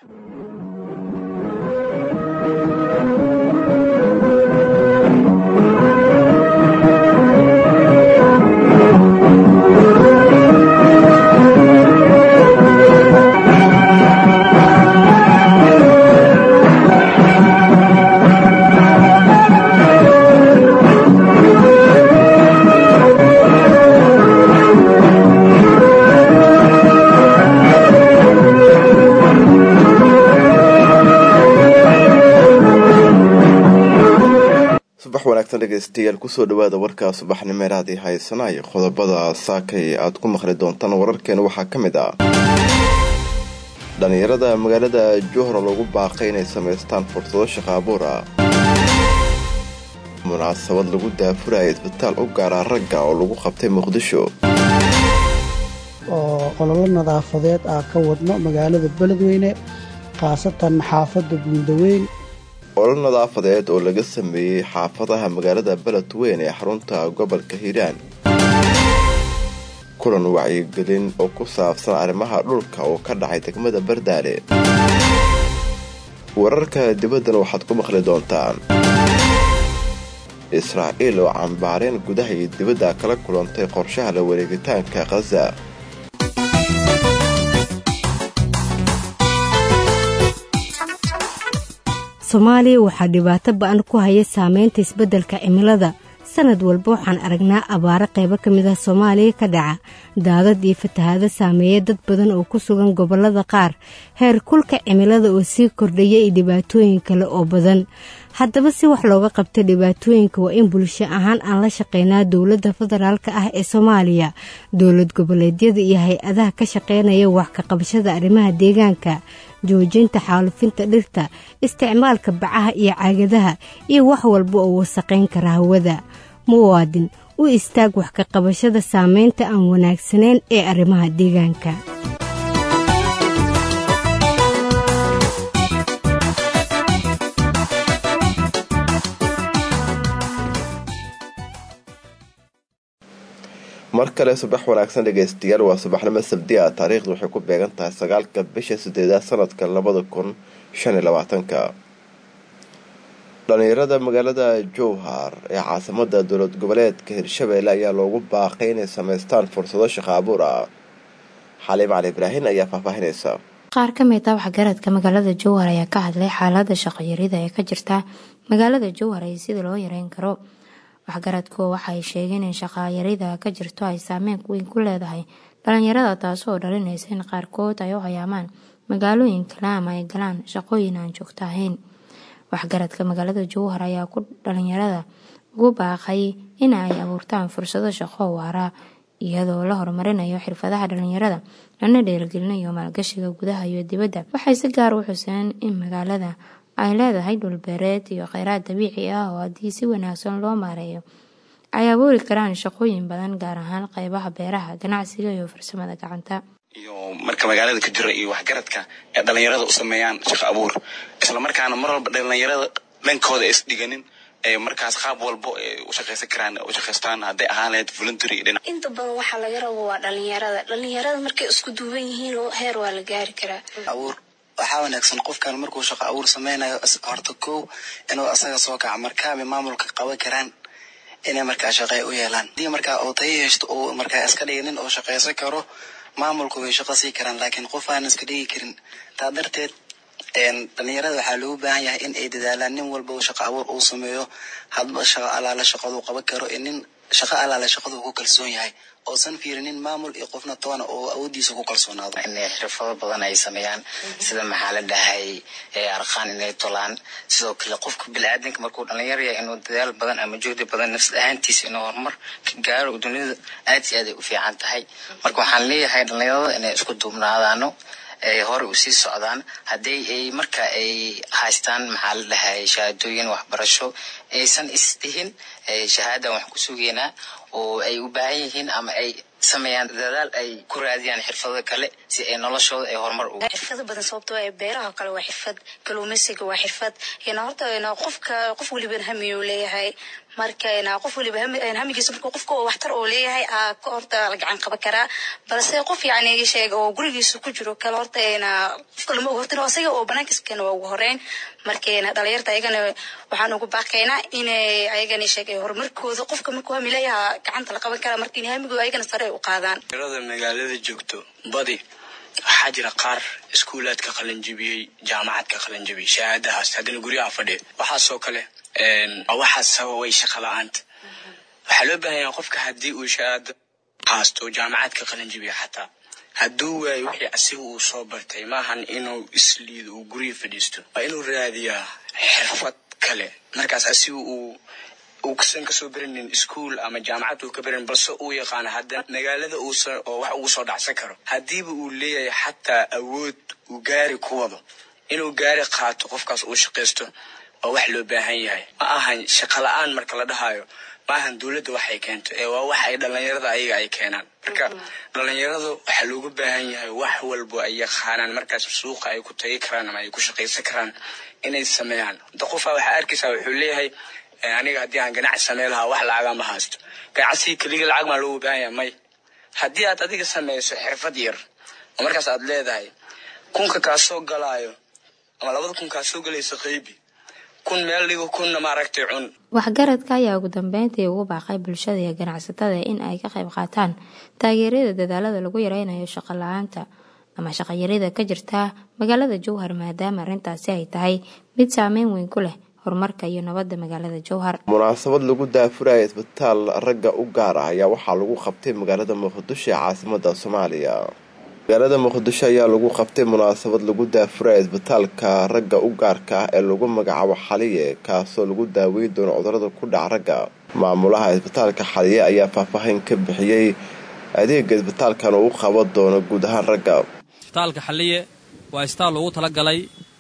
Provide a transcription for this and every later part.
subax wanaagsan dhegeystayaal kusoo dhawaada warkaa subaxnimeeraadii haysanaya qodobada saakay aad ku maqli doontaan wararkeena waxaa ka mid ah dhallinyarada magaalada johor lagu baaqay inay samaystaan fursado shaqo abuur ah munaasabad lagu daafuraya isbitaal u gaara ragga oo lagu qabtay muqdisho oo ololo nadaafadeed ah ka wadno magaalada beledweyne khaasatan xaafadda buundaweyn olol nadaafadeed oo laga sameeyey xaafadaha magaalada beledweyn ee xarunta gobolka hiiraan kulan wacyigelin oo ku saabsan arrimaha dhulka oo ka dhacay degmada bardaale wararka dibaddana waxaad ku maqli doontaan israa'iil oo cambaareen gudaha iyo dibadda kala kulantay qorshaha la wareegitaanka khaza soomaaliya waxaa dhibaato ba-an ku haya saameynta isbeddelka cimilada sanad walba waxaan aragnaa abaaro qaybo ka mid ah soomaaliya ka dhaca daadad iyo fatahaado saameeya dad badan oo ku sugan gobollada qaar heer kulka cimilada oo sii kordhaya iyo dhibaatooyin kale oo badan haddaba si wax looga qabta dhibaatooyinka waa in bulsho ahaan aan la shaqeynaa dowladda federaalka ah ee soomaaliya dowlad goboleedyada iyo hay-adaha ka shaqeynaya wax ka qabashada arrimaha deegaanka joojinta xaalufinta dhirta isticmaalka bacaha iyo caagadaha iyo wax walba oo wasaqayn kara hawada muwaadin u istaag wax ka qabashada saameynta aan wanaagsanayn ee arrimaha deegaanka mar kale subax wanaagsan dhegeystayaal waa subaxnimo sabdiya taariikhdu waxay ku beegan tahay sagaalka bisha sideedaad sanadka labada kun shan iyo labaatanka dhallinyarada magaalada jowhar ee caasimada dowlad goboleedka hirshabeelle ayaa loogu baaqay inay samaystaan fursado shaqo abuur ah xaliim cali ibraahin ayaa faahfaahinaysa qaar ka mid ah waxgaradka magaalada jowhar ayaa ka hadlay xaalada shaqoyarida ee ka jirta magaalada jowhar iyo sida loo yareyn karo waxgaradku waxay sheegeen in shaqayarida ka jirto ay saameyn weyn ku leedahay dhalinyarada taasoo dhalinaysa in qaarkood ay u hayaamaan magaalooyin kale ama ay galaan shaqooyin aan joogto ahayn waxgaradka magaalada jowhar ayaa ku dhalinyarada ugu baaqay in ay abuurtaan fursado shaqo waara iyadoo la horumarinayo xirfadaha dhalinyarada lana dhiirigelinayo maalgashiga gudaha iyo dibadda waxay si gaar u xuseen in magaalada ay leedahay dhulbeereed iyo kheyraad dabiici ah oo haddii si wanaagsan loo maareeyo ay abuuri karaan shaqooyin badan gaar ahaan qeybaha beeraha ganacsiga iyo farsamada gacanta iyo marka magaalada ka jira iyo waxgaradka ee dhalinyarada u sameeyaan shaqo abuur islamarkaana mar walba dhalinyarada dhankooda is dhiganin ee markaas qaab walbo u shaqaysan karaan u shaqaystaan hadday ahaan lahayd voluntary dhinac inta badan waxaa laga rabo waa dhalinyarada dhalinyarada markay isku duuban yihiin heer waa la gaari karaa abuur waxaa wanaagsan qofkan markuu shaqo abuur sameynayo horta kow inuu asaga soo kaco markaabay maamulka qaban karaan inay markaa shaqey u yeelaan hadii markaa uu tayo heshto uu markaa iska dhiginin oo shaqaysan karo maamulku way shaqo sii karaan laakiin qof aan iska dhigi karin taa darteed dhalinyarada waxaa loogu baahan yahay in ay dadaalaan nin walba shaqo abuur uu sameeyo hadba shaqo alaala shaqaduu qaban karo nin shaqo alaala shaqaduu ku kalsoon yahay oosan fiirinin maamul iyo qofna toona oo awoodiisa ku kalsoonaado inay xirfado badan ay sameeyaan sida maxaa la dhahay arqaan inay tolaan sidoo kale qofka biniaadanka markuu dhalinyaro yahay inuu dadaal badan ama juhdi badan nafsad ahaantiisa inuu horumar ka gaaro dunida aad iyo aad ay u fiican tahay marka waxaan leeyahay dhalinyarada inay isku duubnaadaano ay hore usii socdaan haddii ay marka ay haystaan maxaa la dhahay shahaadooyin waxbarasho aysan isdhihin shahaadan wax ku sugeynaa oo ay u baahan yihiin ama ay sameeyaan dadaal ay ku raadiyaan xirfado kale si ay noloshooda ay horumar u xirfado badan sababtoo ee beeraha kale waa xirfad kalluumeysiga waa xirfad horta qofka qof waliban hamiyuu leeyahay marka qof waliba hamigiisa markuu qofka oo waxtar oo leeyahay ka horta la gacan qaban karaa balse qof yacni sheeg oo gurigiisa ku jiro kale horta qofka lama hortin asaga oo banaankiisa keena waa ugu horeyn marka dhalinyarta ayagana waxaan ugu baaqaynaa inay ayagana sheeg horumarkooda qofka markuu hami leeyaha gacanta la qaban karaa marka in hamigooda ayagana sare u qaadaan magaalada joogto badi waxaa jira qaar iskuulaadka qalanjibiyey jaamacadka qalanjibiyey shahaadahaas haddana guryaha fadhiya waxaasoo kale waxaa sababay shaqa la-aanta waxaa loo baahan yahay qofka haddii uu shahaado haasto jaamacadka qalanjibiya xataa hadduu waayo wixii asiga uu soo bartay maahan inuu isliido uu gurya fadhiisto waa inuu raadiyaa xirfad kale markaas asiga uu uusan kasoo beranin ischool ama jaamacad uu ka beranin balse uu yaqaano haddana magaalada uusan oo wax ugu soo dhacsan karo haddiiba uu leeyahay xataa awood uu gaari ku wado inuu gaari qaato qofkaas uu shaqaysto waa wax loo baahan yahay ma ahan shaqo la-aan marka la dhahayo ma ahan dowladda waxay keento ee waa wax ay dhalinyarada ayaga ay keenaan marka dhalinyaradu waxaa loogu baahan yahay wax walbo ay yaqaanaan markaas suuqa ay ku tagi karaan ama ay ku shaqaysan karaan inay sameeyaan da qofaa waxaa arkaysaa wuxuu leeyahay aniga haddii aan ganacsi samey lahaa wax lacaga ma haysto ganacsiga keliga lacag maa loogu baahan yahay may haddii aad adiga sameyso xirfad yar oo markaas aad leedahay kunka kaa soo galaayo ama labada kun kaa soo galaysa qaybi kun meel dhigo kunna maaragtay cun waxgaradka ayaa ugu dambeyntii ugu baaqay bulshada iyo ganacsatada in ay ka qayb qaataan taageerada dadaalada lagu yareynayo shaqo la-aanta ama shaqayarida ka jirta magaalada jowhar maadaama arrintaasi ay tahay mid saameyn weyn ku leh horumarka iyo nabadda magaalada jowhar munaasabad lagu daafuraya isbitaal ragga u gaar ah ayaa waxaa lagu qabtay magaalada muqdisho ee caasimada soomaaliya magaalada muqdisho ayaa lagu qabtay munaasabad lagu daafuraya isbitaalka ragga u gaarka ah ee lagu magacaabo xaliye kaasoo lagu daaweyn doono cudurada ku dhac ragga maamulaha isbitaalka xaliye ayaa faahfaahin ka bixiyey adeega isbitaalkan uu qaban doono guud ahaan ragga isbitaalka xaliye waa isbitaal loogu talagalay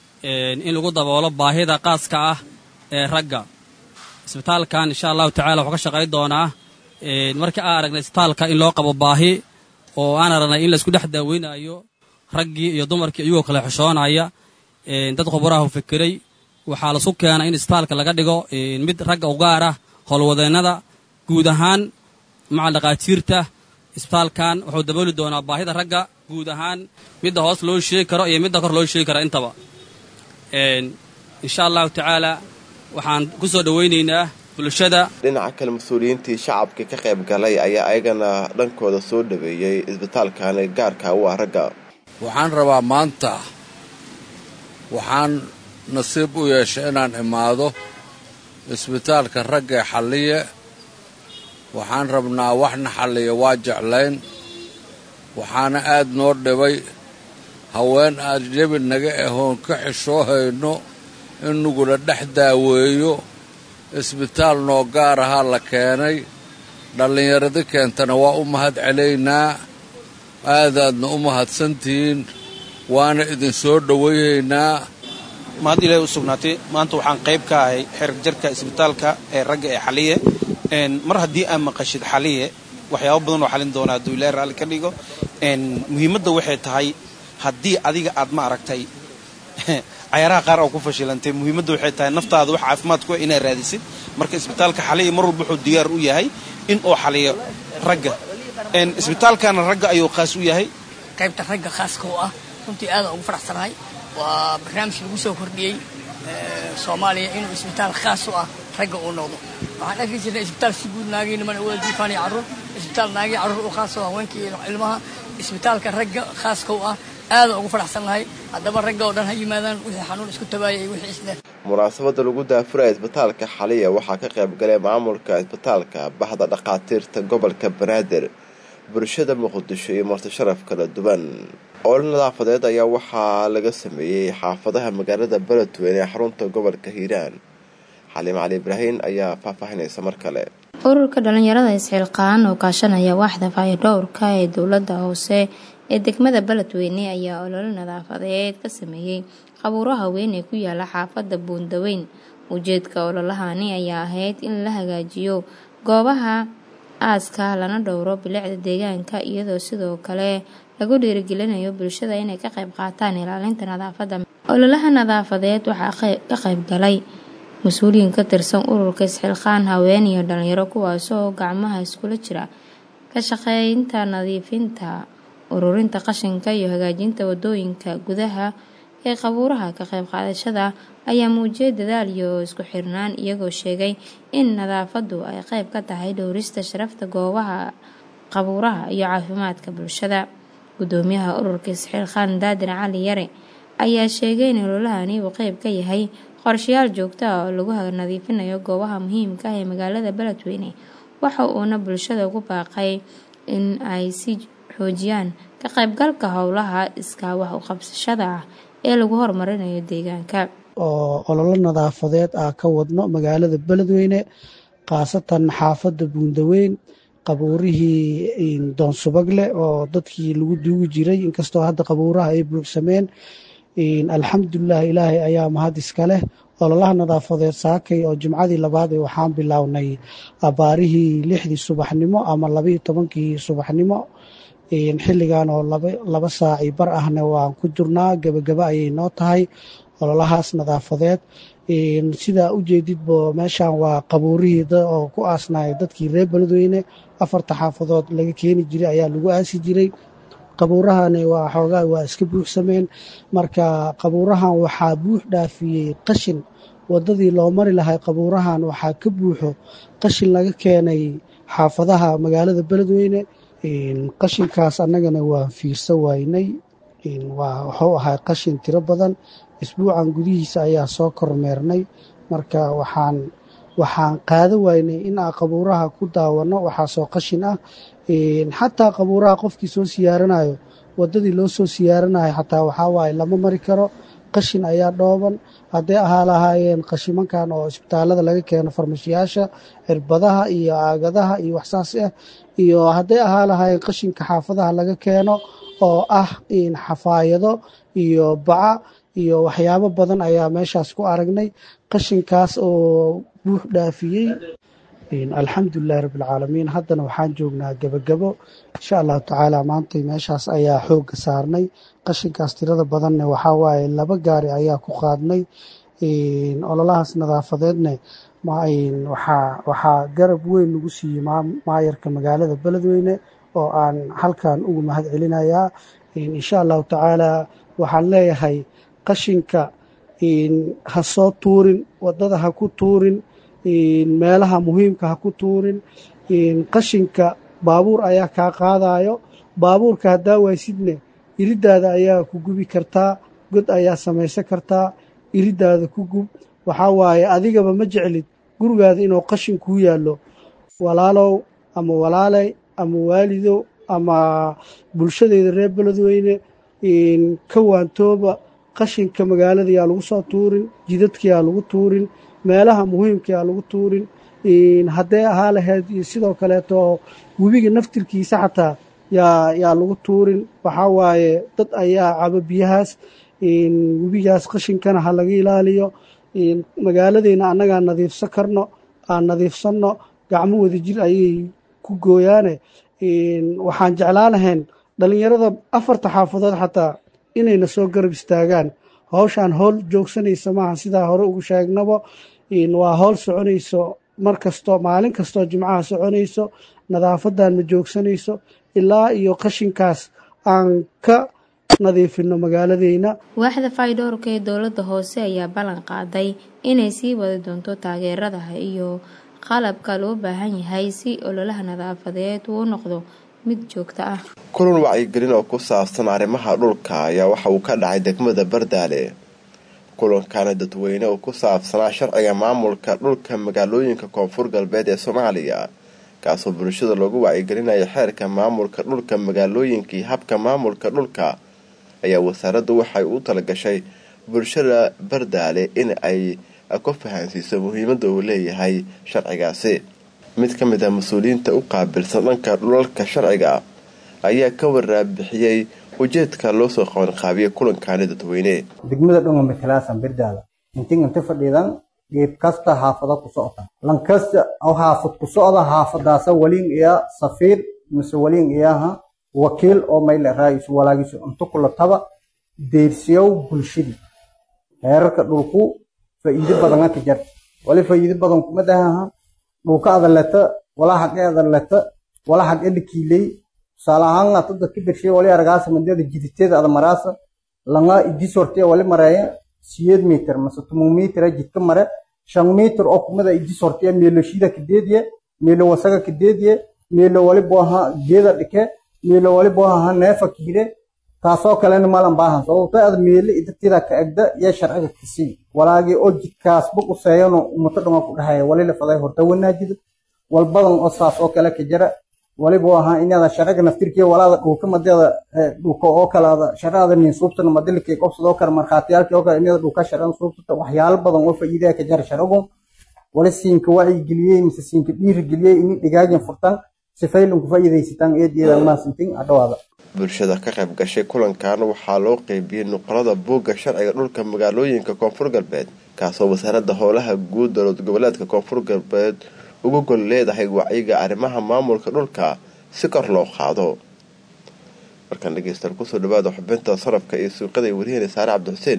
in lagu daboolo baahida qaaska ah ee ragga isbitaalkan insha allahu tacala wuxuu ka shaqayn doonaa markii aan aragnay isbitaalka in loo qabo baahi oo aan aragnay in laisku dhex daaweynayo raggii iyo dumarkii iyagoo kale xishoonaya dad khubaraha u fikiray waxaa lasu keenay in isbitaalka laga dhigo mid ragga u gaar ah howlwadeennada guud ahaan maca dhaqaatiirta isbitaalkan wuxuu dabooli doonaa baahida ragga guud ahaan midda hoos loo sheegi karo iyo midda kor loo sheegi karo intaba insha allahu tacaala waxaan ku soo dhowaynaynaa bulshada dhinaca kale mas-uuliyiintii shacabka ka qayb galay ayaa ayagana dhankooda soo dhaweeyey isbitaalkani gaarka u ah ragga waxaan rabaa maanta waxaan nasiib u yeeshay inaan imaado isbitaalka ragga ee xalliye waxaan rabnaa waxna xalliya waa jeclayn waxaana aad noo dhibay haween aad jebi naga ahoon ka xishoo hayno in nugula dhex daaweeyo isbitaal noo gaar ahaa la keenay dhallinyaradi keentana waa u mahad celaynaa aadaadna u mahadsantihiin waana idin soo dhowayhaynaa mahad ilaahay u sugnaatay maanta waxaan qayb ka ahay xerig jarka isbitaalka ee ragga ee xaliye mar haddii aad maqashid xaliye waxyaabo badan oo xalin doona hadduu ilaahay raalli ka dhigo muhiimadda waxay tahay haddii adiga aad ma aragtay cayaaraha qaar oo ku fashilantay muhiimadda waxay tahay naftaada wax caafimaad ku inaad raadisid marka isbitaalka xaliya mar walba wuxuu diyaar u yahay in uu xaliyo ragga isbitaalkana ragga ayuu khaas u yahay qaybta ragga khaaska u ah runtii aadaan ugu faraxsanahay waa barnaamij lagu soo kordhiyey soomaaliya inuu isbitaal khaas u ah ragga uu noqdo waxaan arki jirnay isbitaal si guud naagii niman wada jiifaan iyo carruur isbitaal naagii carruur u khaas u haweenka iyo ilmaha isbitaalka ragga khaaska u ah aadaan ugu faraxsannahay haddaba ragga oo dhan ha yimaadaan wixii xanuun isku tabaayay wixii isle munaasabada lagu daafuraya isbitaalka xaliya waxaa ka qayb galay maamulka isbitaalka baxda dhakhaatiirta gobolka banaadir bulshada muqdisho iyo marti sharaf kala duwan ool nadaafadeed ayaa waxaa laga sameeyey xaafadaha magaalada beledweyne ee xarunta gobolka hiiraan xaliim cali ibraahin ayaa faahfaahinaysa mar kale ururka dhalinyarada isxilqaan oo kaashanaya waaxda faayodhowrka ee dowladda hoose ee degmada beledweyne ayaa ololo nadaafadeed ka sameeyey qabuuro haween ee ku yaala xaafadda buundaweyn ujeedka ololahani ayaa ahayd in la hagaajiyo goobaha aaska lana dhowro bilicda deegaanka iyadoo sidoo kale lagu dhiirigelinayo bulshada inay ka qayb qaataan ilaalinta nadaafadda ololaha nadaafadeed waxaa ka qayb galay mas-uuliyiin ka tirsan ururka isxilqaan haween iyo dhalinyaro kuwaasoo gacmaha iskula jira ka shaqeynta nadiifinta ururinta qashinka iyo hagaajinta wadooyinka gudaha ee qabuuraha ka qayb qaadashada ayaa muujiyay dadaal iyo isku xirnaan iyagoo sheegay in nadaafadu ay qayb ka tahay dhowrista sharafta goobaha qabuuraha iyo caafimaadka bulshada gudoomiyaha ururka isxilqaan daadir cali yare ayaa sheegay in ololahani uu qayb ka yahay qorshayaal joogto ah oo lagu nadiifinayo goobaha muhiimka ah ee magaalada beledweyne waxa uuna bulshada ugu baaqay in ay si xoojiyaan ka qaybgalka howlaha iskaa wax u qabsashada ah ee lagu horumarinayo deegaanka oo ololo nadaafadeed ah ka wadno magaalada beledweyne khaasatan xaafadda buundaweyn qabuurihii doonsubagle oo dadkii lagu duugi jiray inkastoo hadda qabuuraha ay buuxsameen alxamdulilah ilaahay ayaa mahad iska leh ololaha nadaafadeed saakay oo jimcadii labaad ee waxaan bilownay abaarihii lixdii subaxnimo ama labaiyo tobankii subaxnimo xilligan oo laba saaci bar ahna waan ku jirnaa gebagaba ayay noo tahay ololahaas nadaafadeed sidaa u jeedidbo meeshan waa qabuurihii oo ku aasnaya dadkii reer beledweyne afarta xaafadood laga keeni jiray ayaa lagu aasi jiray qabuurahani waa xoogaa waa iska buuxsameen marka qabuurahan waxaa buux dhaafiyey qashin wadadii loo mari lahay qabuurahan waxaa ka buuxo qashin laga keenay xaafadaha magaalada beledweyne qashinkaas annagana waa fiirsa waynay wuxuu ahaa qashin tiro badan isbuucan gudihiisa ayaa soo kormeernay marka waxaan waxaan qaada waynay in aan qabuuraha ku daawano waxaasoo qashin ah xataa qabuuraha qofkii soo siyaaranayo wadadii loo soo siyaaranayo xataa waxaa waaye lama mari karo qashin ayaa dhooban hadday ahaa lahaayeen qashimankan oo isbitaalada laga keeno farmashiyaasha cirbadaha iyo aagadaha iyo waxsaas ah iyo hadday ahaa lahaayeen qashinka xaafadaha laga keeno oo ah xafaayado iyo baca iyo waxyaabo badan ayaa meeshaas ku aragnay qashinkaas oo buux dhaafiyey alxamdulilahi rabbilcaalamiin haddana waxaan joognaa gebagabo insha allahu tacaala maantay meeshaas ayaa xoogga saarnay qashinkaas tirada badanne waxaa waaye laba gaari ayaa ku qaadnay ololahaas nadaafadeedne waxaa garab weyn nagu siiyey maayarka magaalada beledweyne oo aan halkan ugu mahad celinayaa insha allahu tacaala waxaan leeyahay qashinka ha soo tuurin wadada ha ku tuurin meelaha muhiimka ha ku tuurin qashinka baabuur ayaa kaa qaadayo baabuurka haddaa waysidne iridaada ayaa ku gubi kartaa god ayaa samaysan kartaa iridaada ku gub waxaa waaye adigaba ma jeclid gurigaada inuu qashin kuu yaallo walaalow ama walaaley ama waalidow ama bulshadeeda reer beledweyne ka waantooba qashinka magaalada yaa lagu soo tuurin jidadka yaa lagu tuurin meelaha muhiimka yaa lagu tuurin hadday ahaa lahayd iyo sidoo kaleeto webiga naftirkiisa xataa yaa yaa lagu tuurin waxaa waaye dad ayaa cabo biyahaas webigaas qashinkana ha laga ilaaliyo magaaladeyna annagaa nadiifsan karno aan nadiifsanno gacmo wada jir ayay ku gooyaane waxaan jeclaa lahayn dhallinyarada afarta xaafadood xataa inayna soo garab istaagaan howshaan howl joogsanaysa maaha sidaa hore ugu sheegnabo waa howl soconayso mar kasto maalin kastoo jimcaha soconayso nadaafadan ma joogsanayso ilaa iyo qashinkaas aan ka nadiifino magaaladeyna waaxda faydhowrka ee dowladda hoose ayaa ballan qaaday inay sii wadi doonto taageeradaha iyo qalabka loo baahan yahay si ololaha nadaafadeed uu noqdo mid joogto ah kulan wacyigelin oo ku saabsan arrimaha dhulka ayaa waxa uu ka dhacay degmada bardaale kulankana dadweyne oo ku saabsanaa sharciga maamulka dhulka magaalooyinka koonfur galbeed ee soomaaliya kaasoo bulshada loogu wacyigelinayo xeerka maamulka dhulka magaalooyinka iyo habka maamulka dhulka ayaa wasaaraddu waxay u talagashay bulshada bardaale in ay ku fahansiiso muhiimadda uu leeyahay sharcigaasi mid ka mid ah mas-uuliyiinta u qaabilsan dhanka dhulalka sharciga ayaa ka waraabixiyey ujeedka loo soo qabanqaabiyay kulankaani dadweyne degmada dhango matalaasan birdaala intin inta fadhiidan geed kasta haafada ku socota lankasta oo haafad ku socda haafadaasa waliin iya safiir mise waliin iyaha wakiil oo mayle raayis walaagiisu inta kula taba deersiyow bulshadii heerarka dhulku faa'iido badana ka jarta wali faa'iido badan kuma dhahaha dhulka adaleta wala xaqe adaleta wala xaqe dhikiiley tusaale ahaan ata dadka bershay wali argaasa madada jiditeeda ada maraasa langa idi sortee wali mareeya siyeed mitir mase tumun mitir jidka mare shan mitir oo kumada idi sortee meelo shida kadeediye meelo wasaga kadeediye meelo wali booha geeda dhike meelo wali booha neefa kiire taasoo kalena malan baahan sababto aad meelo idatiida ka egda iyo sharciga kasii walaagii oo jidkaas bug u seeyano umato dhama ku dhahaya wali la faday horta wanaajida walbadan oo saas oo kale ka jira waliba ahaa inaada sharciga naftirkiya walaada dhulka madeeda dhulka oo kalaada sharcada nin suubtana madilkii qobsadoo kale markhaatiyaalkii oo kale inaada dhulka sharcada suubtata waxyaalo badan oo faa'iidaya ka jira sharcigu wali siinka wacyi geliyey mise siinka dhiiri geliyey ini dhigaajin furtan sifaylanku faa'iidaysataan eedeeda maasintin adhawaada bulshada ka qayb gashay kulankan waxaa loo qeybiyey nuqulada buugga sharciga dhulka magaalooyinka koonfur galbeed kaasoo wasaaradda howlaha guud dowlad goboleedka koonfur galbeed uga gol leedahay wacyiga arrimaha maamulka dhulka si kor loo qaado markaan dhegeystaal kusoo dhawaada xubinta sarafka iyo suuqada ay wariyeen saare cabdixuseen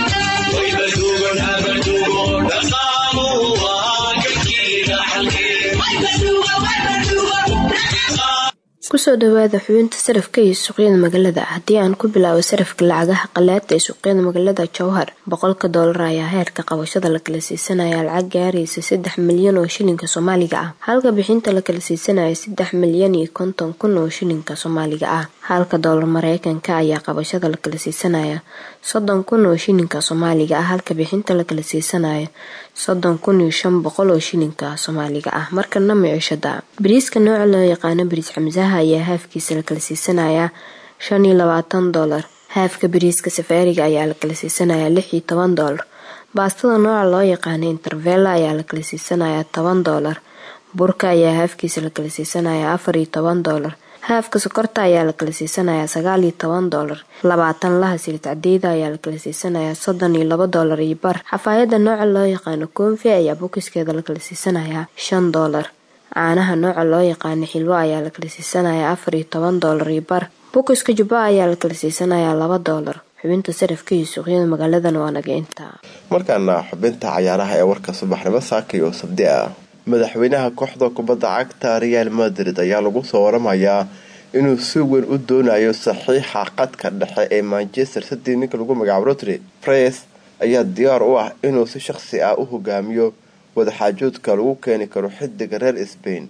kusoo dhawaada xubinta sarafka iyo suuqyada magaalada haddii aan ku bilaabo sarafka lacagaha qalaada ee suuqyada magaalada jowhar boqolka doolar ayaa heerka qabashada la kala siisanaya lacag gaaraysa saddex milyan oo shilinka soomaaliga ah halka bixinta la kala siisanaya saddex milyan iyo konton kun oo shilinka soomaaliga ah halka doolar mareykanka ayaa qabashada la kala siisanaya soddon kun oo shilinka soomaaliga ah halka bixinta la kala siisanaya soddon kun iyo shan boqol oo shilinka soomaaliga ah markana micishada bariiska nooca loo yaqaano bariis xamsaha ayaa haafkiisa la kala siisanayaa shan iyo labaatan doolar haafka bariiska safaariga ayaa la kala siisanayaa lix iyo toban doolar baastada nooca loo yaqaano intervela ayaa la kala siisanayaa toban doolar burka ayaa haafkiisa la kala siisanayaa afar iyo toban doolar haafka sokorta ayaa la kala siisanayaa sagaal iyo toban doolar labaatan laha silid cadeyda ayaa la kala siisanayaa soddon iyo laba doolar iyo bar xafaayada nooca loo yaqaano koonfi ayaa bokiskeeda la kala siisanayaa shan doolar caanaha nooca loo yaqaano xilwo ayaa la kala siisanayaa afar iyo toban doolar iyo bar bokiska jubba ayaa la kala siisanayaa laba doolar xubinta sarafka iyo suuqyada magaaladana waa naga intaa markaana xubinta cayaaraha ee warka subaxnimo saakay oo sabdi ah madaxweynaha kooxda kubadda cagta real madrid ayaa lagu soo waramayaa inuu si weyn u doonayo saxiixa qadka dhexe ee manchester city ninka lagu magacaabo rotry fres ayaa diyaar u ah inuu si shaqsi ah u hogaamiyo wadaxaajoodka lagu keeni karo xidiga reer sbain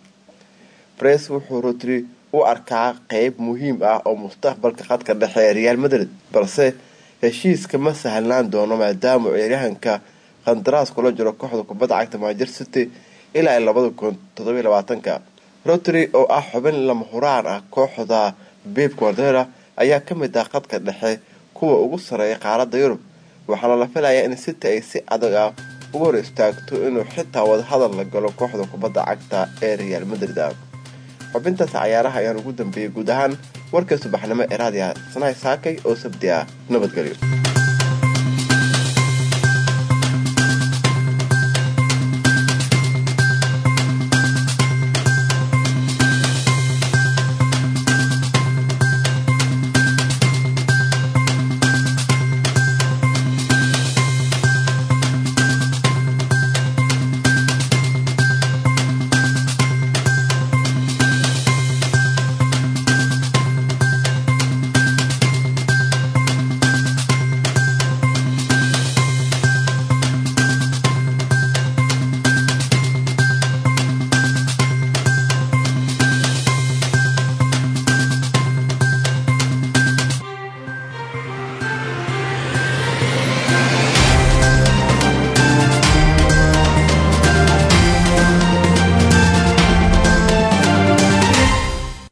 fres wuxuu rotry u arkaa qeyb muhiim ah oo mustaqbalka qadka dhexe ee real madrid balse heshiiska ma sahlanaan doono maadaama ciyaaryahanka qandaraas kula jiro kooxda kubadda cagta manchester city ilaa labada kun todobiy labaatanka rotry oo ah xubin lama huraan ah kooxda beb guardera ayaa ka mid ah qadka dhexe kuwa ugu sareeya qaaradda yurub waxaana la filayaa in city ay si adag ah uga hor istaagto inuu xitaa wadahadal la galo kooxda kubadda cagta ee real madrid xubintaas cayaaraha ayaan ugu dambeeyey guud ahaan warkii subaxnimo ee raadiya sanahay saakay oo sabdi ah nabadgelyo